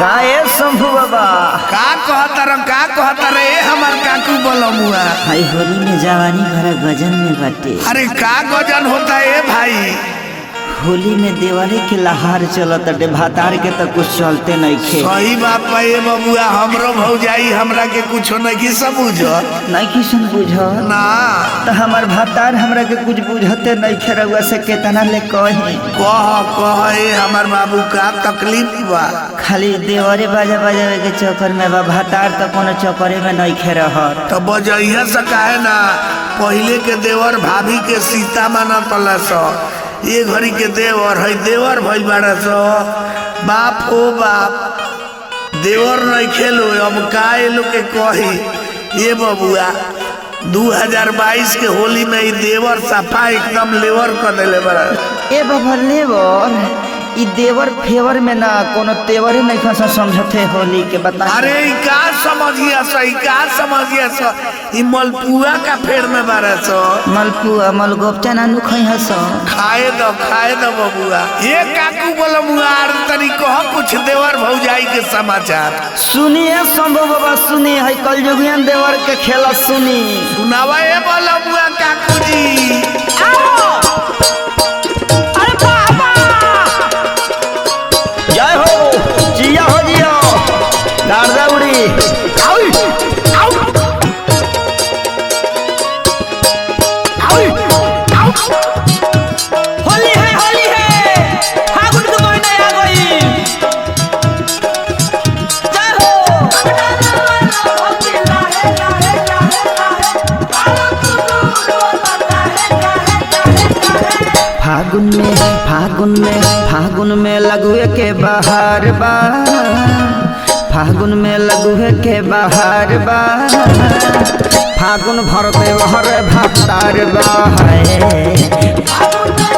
का ए शंभू बाबा का कहता रह का कहता रे हमार काकू बोलमुआ भाई होली में जवानी भरा गजन में बाटे अरे का गजन होता है भाई होली में देवाली के लहार चलत अटे भातार के तो कुछ चलते नहीं खे सही बात बा ये बबुआ हमरो भौजाई हमरा के कुछो नहीं समझ नहीं किसन बुझ ना तो हमार भातार हमरा के कुछ बुझते नहीं खे रउआ से केतना ले कही कह कह ए हमार बाबू का तकलीफ बा खाली देवरे बाजा बजावे के चक्कर में बा भातार तो कोनो चक्करे में नहीं खे रहत तो बजैया से काहे ना पहिले के देवर भाभी के सीता माना तला सो ये घड़ी के देवर है देवर भइल बाड़ा सो बाप हो बाप देवर नहीं खेलो अब का ये लोग के कही ये बबुआ 2022 के होली में ई देवर सफा एकदम लेवर कर देले बड़ा ए बाबा लेवर ई देवर फेवर में ना कोनो तेवरे नहीं खसा समझते होली के बता अरे ई का समझिया सो ई का समझिया सो ई मलपुआ का फेर में बाड़ा सो मलपुआ मलगोपचा ना नुखई हस खाए दो खाए दो बबुआ ये काकू बोलो मुआर तनी कह कुछ देवर भौजाई के समाचार सुनिए शंभू बाबा सुनी है कल जुगियन देवर के खेला सुनी सुनावा ये बोलो मुआ काकू जी जय हो जिया हो जिया गार्दा उड़ी होली है होली है फागुन के महीना आ गई जय हो फागुन में फागुन में फागुन में लगुए के बहार बा फागुन में लगुए के बहार बा फागुन भर देवहर भतार बा है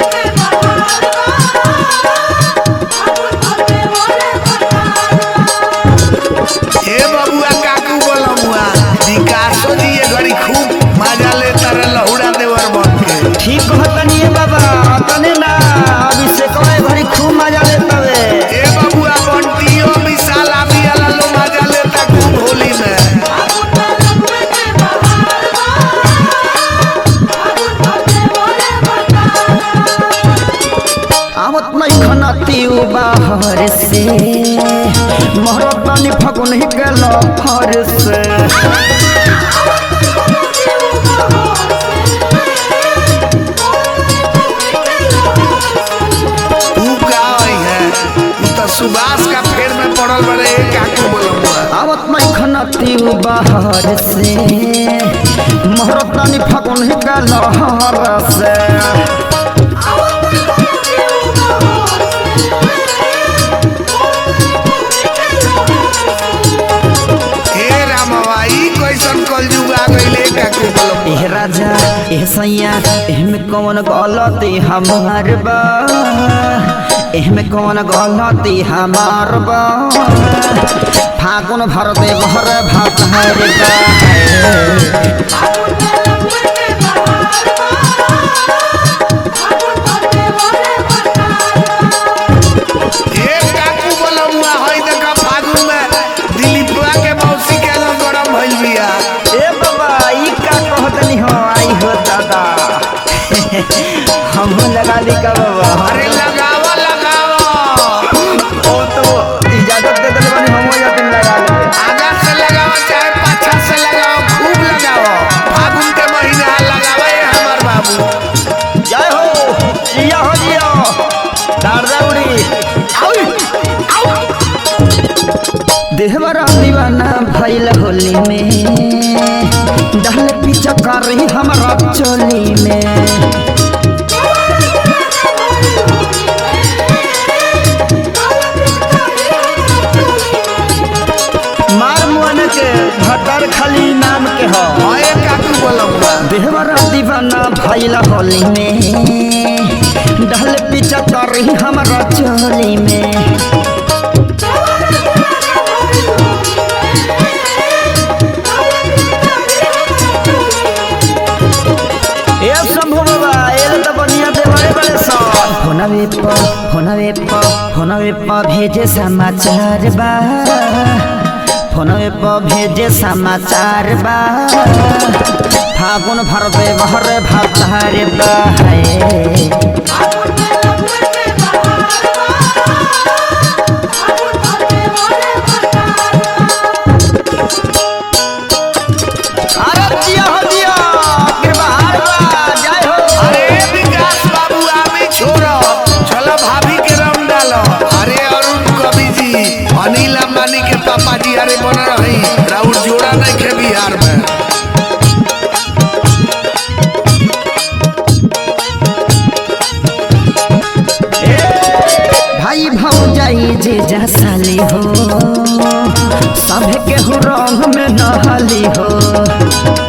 हे बबुआ काकू बोलो मुआ विकासो जी ये घड़ी खूब मजा ले तारे लहुड़ा देवर बन के ठीक कहतनी है बाबा तने ना अभी से कहे घड़ी खूब मजा लेता वे हे बबुआ बंटियो मिसाल आमी वाला लो मजा लेता खूब होली में आवत नहीं खनती बाहर से मोहरतानी फगुन ही गल फर से तू का आई है तू तो सुभाष का फेर में पड़ल बड़े हे काकू बोलो मुआ आवत नहीं खनती बाहर से मोहरतानी फगुन ही गल हर से हे रामवा ई कैसन कलयुग आ गइले काकू बोलो मुआ एह राजा एह सैया एहमे कौन गलती हमार बा एहमे कौन गलती हमार बा फागुन भर दे भर भात हर बा हे काकू बोलो मुआ हई देखा फागुन में दिलीपवा के मौसी के लो गरम भइल बिया ए बाबा ई का कहतनी हो आई हो दादा हमहू लगा दी का बाबा अरे लगावा लगावा ओ तो इजाजत दे दे बनी हमहू जाते लगा ले आगा से लगावा चाहे पाछा से लगावा खूब लगावा फागुन के महीना लगावा ये हमार बाबू जय हो जिया हो जिया दारदा उड़ी देहवरा दीवाना भइल होली में डहल पीछा कर रही हमारा चोली में मार मुअन के भटर खाली नाम के हो हए काकू बोलौआ देहवरा दीवाना भइल होली में डहल पीछा कर रही हमारा चोली में ए शंभू बाबा एल त बनिया देवरे बड़े सन फोनवे प फोनवे प फोनवे फोनवे पर भेजे समाचार बा फोनवे पर भेजे समाचार बा फागुन भर दे भर भतार बा है अरे जिया हो जिया कृपाहार बा जय हो अरे विकास बाबू आमी छोड़ो चलो भाभी के रंग डालो अरे अरुण कवि जी अनिल अंबानी के पापा जी अरे बन रही राउर जोड़ा नहीं खे बिहार में भाई भौजाई जे जसाली हो सभे केहू रंग में नहली हो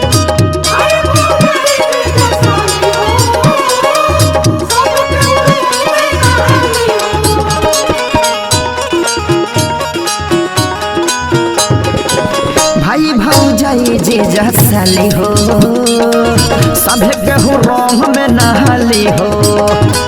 भाई भौजाई जे जसाली हो सभे केहू रंग में नहली हो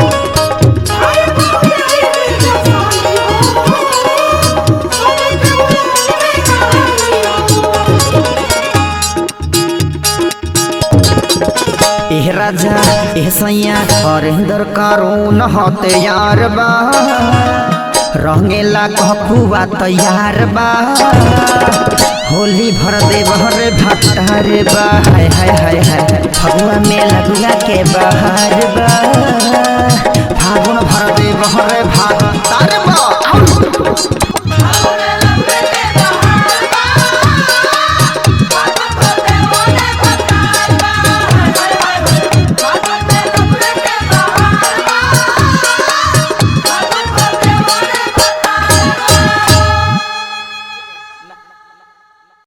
एह राजा एह सैया हरेंद्र कारून हते यार बा रंगेला कपुआ तैयार बा होली भर दे बहरे भट्टार बा हाय हाय हाय हाय फगुआ में लगुआ के बहार बा